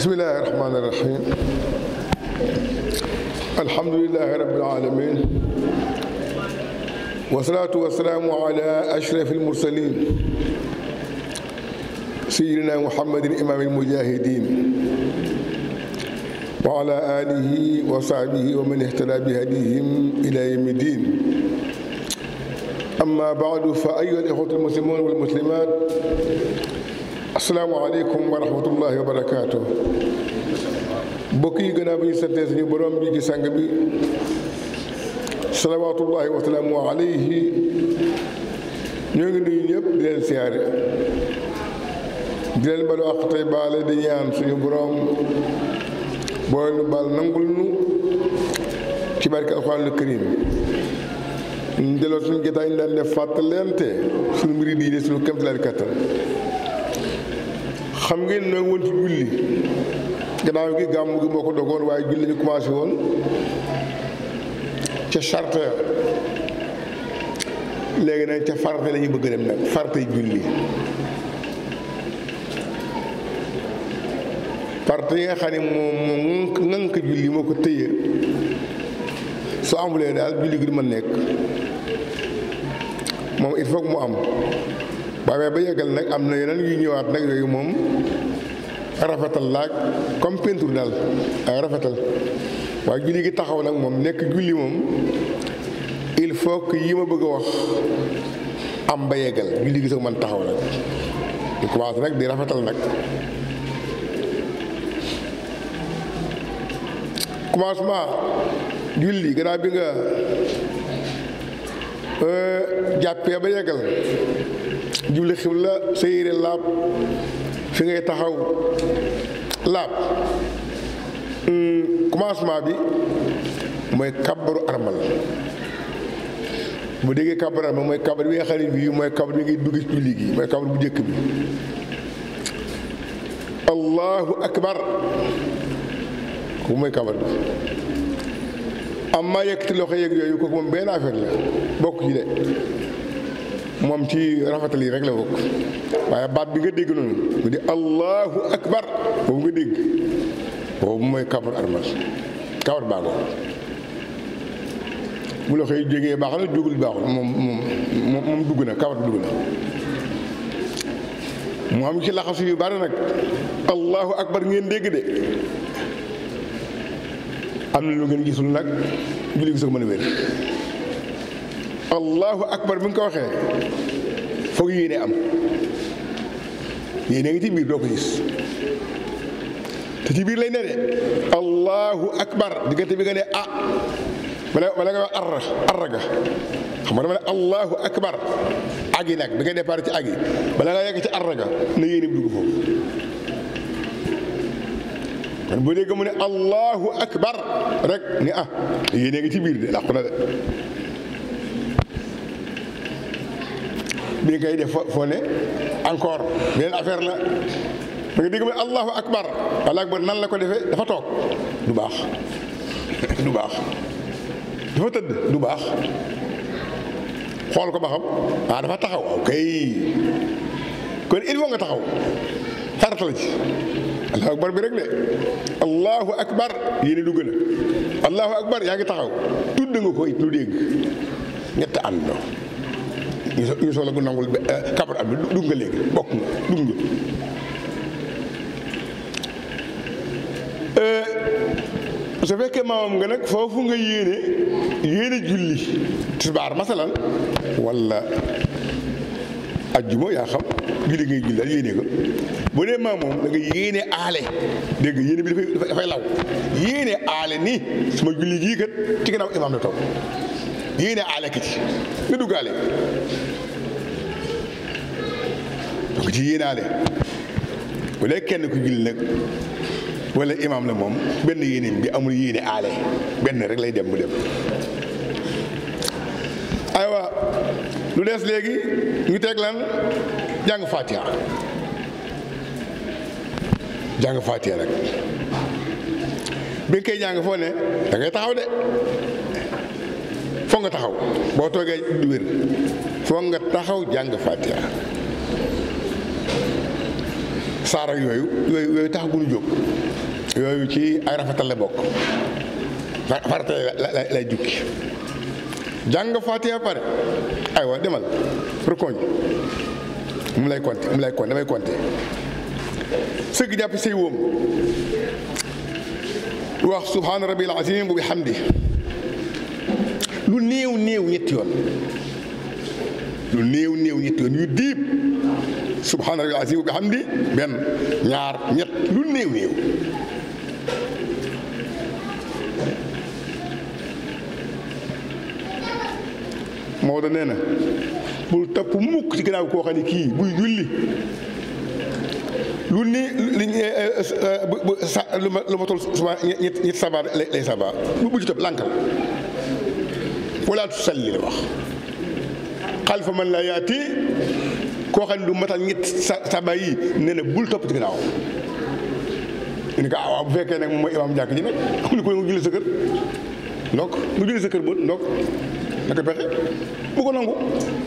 bismillahi rahmaani rahim alhamdulilahi rabbil alamin wasalaatu wasalaamu ala ashraf almursalin sayidina muhammadin imaam almujahidin wa ala alihi wa sahbihi wa man ihtada bi hadihim ila yawmi din amma baadu fa ayuha alixwatu almuslimun walmuslimat asalaamaaleykum wa rahmatullahi wa barakaatu mbokk yi gannaaw bi ñu santee suñu borom bi ci sang bi salawaatullahi wa salaamu alayhi ñoo ngi nuyu ñëpp di leen siyaare di leen balu àq tey baale di ñaan suñu borom boo nu baal nangul nu ci barke alxuraanul karim ñu delloo suñu jotaay ñu daan def fàttalente suñu mbiri diine suñu kéemtalaay kattan xam ngeen noo woon ci julli gannaaw gi gàmm gi moo ko dogoon waaye julli ñu commencé woon ca charte ya léegi nag ca farate la ñu bëgg dem nag farate julli farate yi nga xam ne moom moom ŋànk julli moo ko tëye soo amulee daal julli gi du ma nekk moom il faut que mu am waaye ba yeggal nag am na yeneen yu ñëwaat nag yooyu moom rafetal laaj comme peinture daal ay rafetal waaye julli gi taxaw nag moom nekk julli moom il faut que yi ma bëgg a wax am ba yeggal julli gi sax man taxaw nag ñu commencé nag di rafetal nag commencement julli gannaaw bi nga jàppee ba yeggal jubli xibla sa yére laab fi ngay taxaw laab commencement bi mooy kabaru armal bu déggee kabaru armal mooy kabar bi nga xam ne bii mooy kabar bi ngay dugg ci julli gi mooy kabar bu njëkk bi allahu akbar kooku mooy kabar bi amma yëkkati loxo yeeg yooyu kooku moom benn affaire la bokk ci de moom ci rafetal yi rek la bokk waaye baat bi nga dégg noonu mu di allahu akbar boobu nga dégg boobu mooy kabar armal kabar baago bu loxo yi jógee baax na jógul baaxul moom moom moom dugg na kabar dugg na mu am ci laxasu yu bari nag allahu akbar ngeen dégg de am na lu ngeen gisul nag julli gi sax mën a wér allahu akbar bi nga ko waxee foog yéene am yéene ngi ci biir doo ko gis te ci biir lay ne de allahu akbar diggante bi nga ne ah wala wala nga wax arra arra ga xam nga dama ne allahu akbar agi nag bi nga départ ci agi bala nga yegg ci arra ga na yéene bi dugg foofu kon boo dégg mu ne allahu akbar rek ni ah yéene ngi ci biir de làqu na de bi ngay def foo ne encore beneen affaire la da nga dégg mu ne allahu akbar allahu akbar nan la ko defee dafa toog du baax du baax dafa tëdd du baax xool ko ba xam ah dafa taxaw waaw kay kon il faut nga taxaw farata la ci allahu akbar bi rek de allahu akbar yéene dugg na allahu akbar yaa ngi taxaw tudd nga ko it lu dégg ñett àndoo ñu so ñu soxla gu nangul kabar am bi dugg nga léegi bokk nga dugg nga su fekkee maamam nga nag foofu nga yéene yéene julli tisbaar masalan wala ajjuma yaa xam julli ngay julli daal yéene ko bu dee maam moom da nga yéene aale dégg nga yéene bi dafay dafay law yéene aale ni sama julli gii kat ci gannaaw imaam la toog yéene aale ki ci nga duggaale donc ci yéene aale bu dee kenn ku julli nag wala imaam la moom benn yéeneem bi amul yéene aale benn rek lay dem mu dem aywa lu des léegi ñu teg lan jàng fatiha jàng fatiha nag bi nga koy jàng foo ne da ngay taxaw de foog nga taxaw boo toogee du wér foog nga taxaw jàng fatiha saar ak yooyu yooyu yooyu tax gunu jóg yooyu ci ay rafetal la bokk farata la lay jukki jàng Faatiha pare aywa demal rukkooñ mu lay compter mu lay compter damay compter sëgg jàpp say wóom wax subhaana rabbil azim bu bi hamdi lu néew néew ñetti yoon lu néew néew ñetti yoon yu diib subhaana rabbil azim bu bi hamdi benn ñaar ñett lu néew néew Maodo nee na bul topp mukk ci gannaaw koo xam ne kii buy julli lu ni li bu sa lu ma lu ma toll suba ñett ñett sabar lay sabar bu ci topp lànkal wala tusalli la wax xalifa man la yaati koo xam ne du matal ñett sa saba yi nee na bul topp ci gannaaw ni ko ah waaw bu fekkee nag moom mooy imaam jàkk ji nag am na ko nga julli sa kër ndok nga julli sa kër bët ndok naka pexe bu ko nangu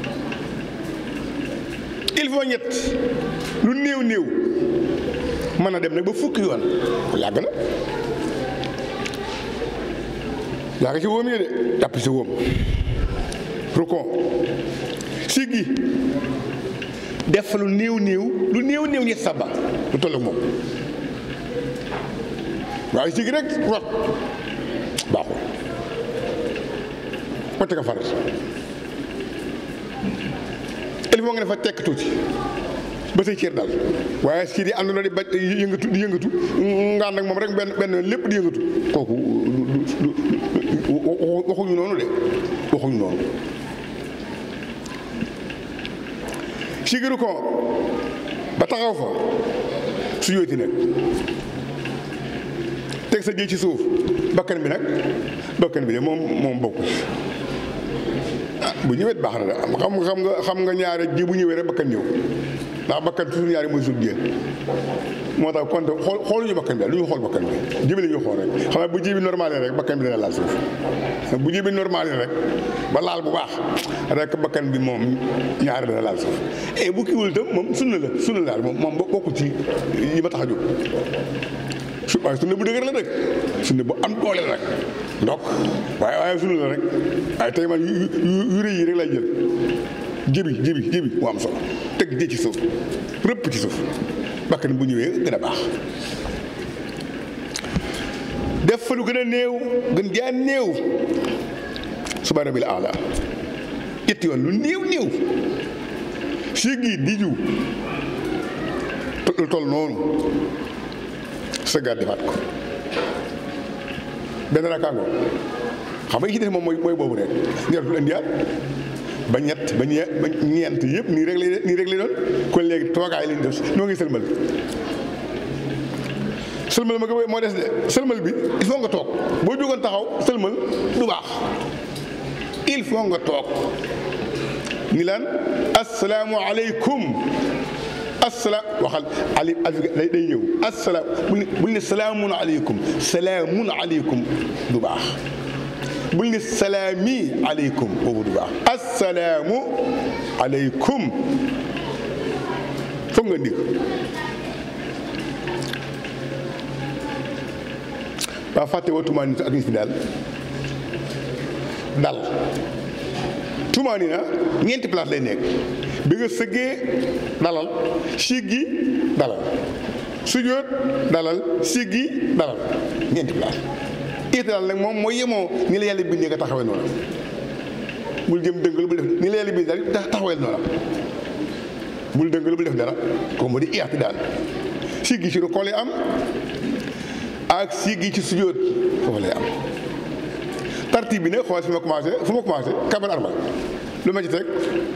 il faut ñett lu néew néew mën a dem nag ba fukki yoon yàgg na yàgg ci wóom yi de jàpp ci wóom rukon siggi def lu néew néew lu néew néew ñett saba lu toll ak moom waaye siggi rek rot baaxul wante nga farat il faut nga dafa tekk tuuti ba say cër dal waaye si di ànd na di ba yëngatu di yëngatu nga ànd ak moom rek benn benn lépp di yëngatu kooku waxuñu noonu de waxuñu noonu sigiru ko ba taxaw fa su yóoti nag teg sa jëy ci suuf bakkan bi nag bakkan bi de moom moom bokku ah bu ñëwee baax na de xam nga xam nga xam nga ñaare ji bu ñëwee rek bakkan ñëw ndax bakkan toujours ñaari mooy sut jën moo tax kon xool xooluñu bakkan bi daal lu ñu xool bakkan bi ji bi la ñuy xool rek xam nga bu ji bi normal rek bakkan bi dana laal suuf bu ji bi normal rek ba laal bu baax rek bakkan bi moom ñaari dana laal suuf et bu kiiwul itam moom sunna la sunna la daal moom moom bokkul ci yi ma tax a jóg su waaye sunna bu dëgër la rek sunna bu am doole la rek ndok waaye waaye sunna la rek waaye tey man yu rëy yi rek lay jël jibi jibi jibi mu am solo teg jë ci suuf rëpp ci suuf bakkan bu ñëwee gën a baax def fa lu gën a néew gën jaa néew suba rabil aala ñetti yoon lu néew néew siggi di ju lu toll noonu sëggaat defaat ko benn rakkaango xam nga yi ci def moom mooy mooy boobu rek ñeetul indiwaat ba ñett ba ñe ba ñeent yëpp nii rek lay nii rek lay doon kon léegi toogaay lañ def noo ngi sëlmal sëlmal ma ko moo des de sëlmal bi il faut nga toog boo jógoon taxaw sëlmal du baax il faut nga toog ni lan asalaamu aleykum asalaam waxal ali day day ñëw asalaam bul bul ni salaamun aleykum salaamun aleykum du baax bul ni salaami aleykum boobu du baax asalaamu aleykum foog nga ndig waa fàtte woo tumaani ak gis bi daal dal tumaani na ñeenti place lay nekk bi nga sëggee dalal siggi dalal sujjóot dalal siggi dalal ñeenti place itidal nag moom mooy yemoo ni la yàlla bindee nga taxawee noonu bul jëm dëngal bul def ni la yàlla bindee daal taxawee noonu bul dëngal bul def dara comme moo di itidal siggi ci rukkoo lay am ak siggi ci sujjóot foofu lay am tartib bi nag xool fi ma commencé fu ma commencé kabar armal lu ma ci teg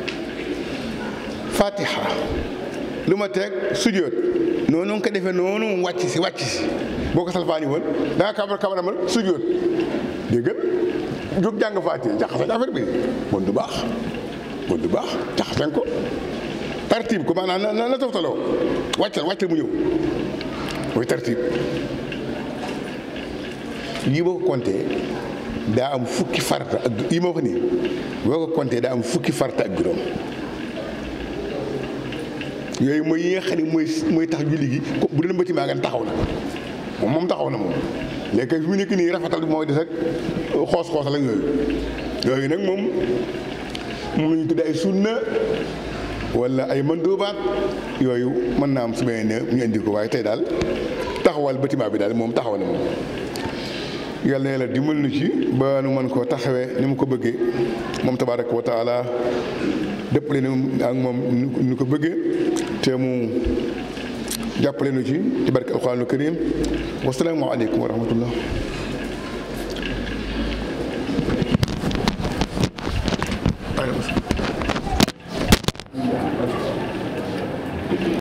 fatiha lu ma teg sujjóot noonu nga ko defee noonu mu wàcc si wàcc si boo ko salfaani woon da nga kabar kabar amal sujjóot dégg nga jóg jàng fatiha jaxase affaire bi bon du baax bon du baax jaxasen ko tartib ko maanaam na na toftaloo wàccal wàccal mu ñëw mooy tartib lii boo ko compté daa am fukki farata ak yi ma wax nii boo ko compté daa am fukki farata ak juróom yooyu mooy yi nga xam ne mooy mooy tax julli gi bu dee bâtiment nga taxaw na moom moom taxaw na moom léegi kay fi mu nekk nii rafetal bi mooy des ak xoos-xoosal ak yooyu yooyu nag moom moom la ñu tuddee ay sunna wala ay mandoobaat yooyu mën naa am su ma nee ñu indi ko waaye tey daal taxawal bâtiment bi daal moom taxaw na moom. yàlla na yàlla dimbal nu ci ba nu mën koo taxawee ni mu ko bëggee moom tabaaraka wa taala dëppale nu ak moom nu ko bëggee te mu jàppale nu ci ci barke alquraanul karim wasalaamu aleykum wa rahmatullah Allez,